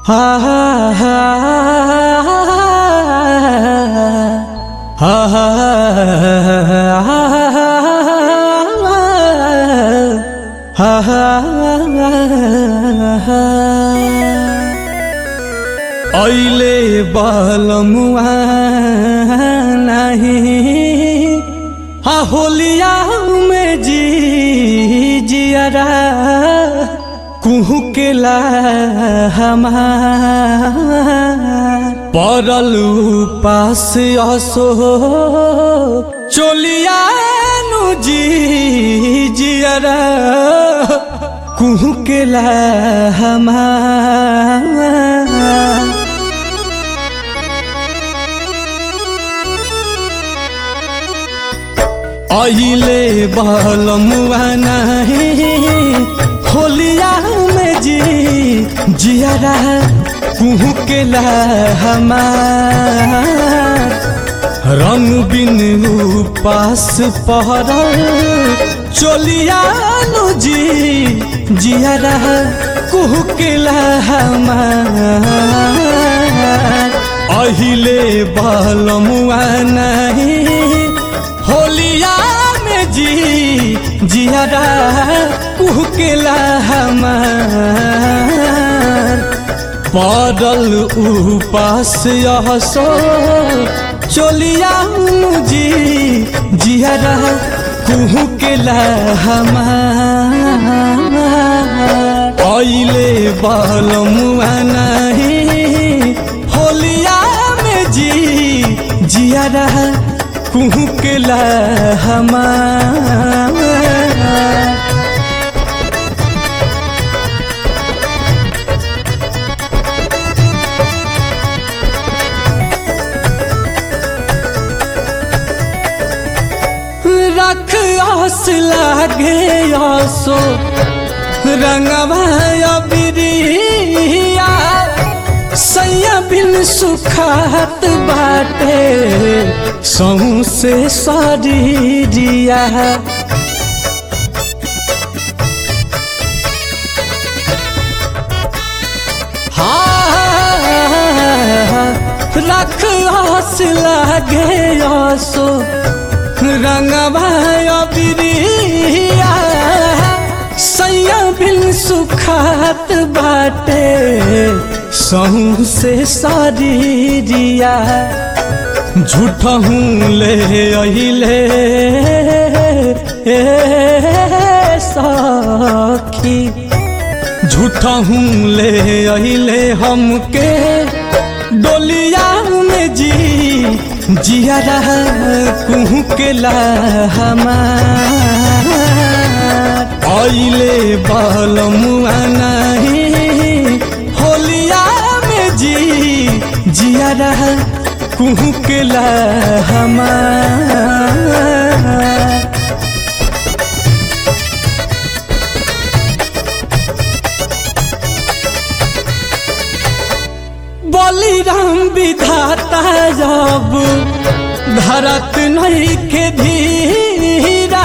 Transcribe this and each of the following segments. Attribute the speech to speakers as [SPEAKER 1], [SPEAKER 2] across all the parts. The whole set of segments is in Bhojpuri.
[SPEAKER 1] हा हा हा हा हा ऐले बलमुआ नहीं हा होलिया में जी जियरा कुहू के ला हमार पड़ल पास असो चोलिया नु जी जियरा कुहू के ला हमार अहिले बलमुआ नहीं होलिया में जी जियारा कुहू के ला हमार रंग बिन पास पहरल चोलिया नु जी जियारा कुहू के ला हमार अहिले बलमुआ नहीं होलिया में जी जियारा कुहकेला हमार पड़ल उपास यहसो चोलिया जी जियारा कुहकेला हमार ऐले बलमुआ नहीं होलिया में जी जियारा कुहू के ला हमार रख आस लागे आसो रंगवा बिरिया सैया बिन सुखात बाटे सहू से शरीरिया रख आस लागे आसो रंगवा बिरिया सैया बिन सुखात बाटे सहू से शरीरिया झूठहूँ ले अले सखी झूठहूँ ले अले हमके डोलिया में जी जियारा कुहू के ला हमार ऐले बलमुआ नहीं होलिया में जी जियारा कुहू के ला हमार बलिराम विधाता जब धरत नहीं के धीरा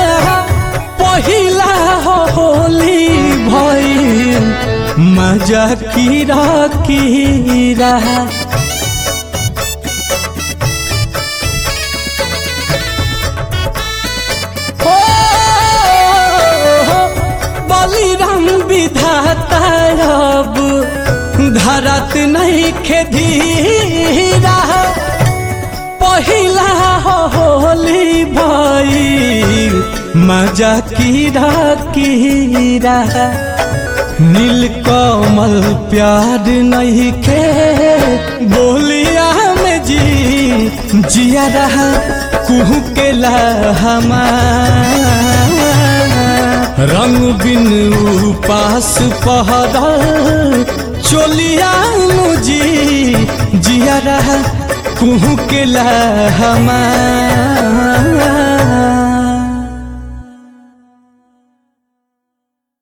[SPEAKER 1] पहिला होली भइल मजा कीरा कीरा बलिराम विधाता अब धरत नहीं खेधीरा पहिला होली भइल मजा कीरा कीरा नील कमल प्यार नहीं खे बोलिया में जी जिया रहा कुहू के ला हमार रंग बिन उपास पहरल चोलिया मुजी जिया रहा कुहू के ला हमार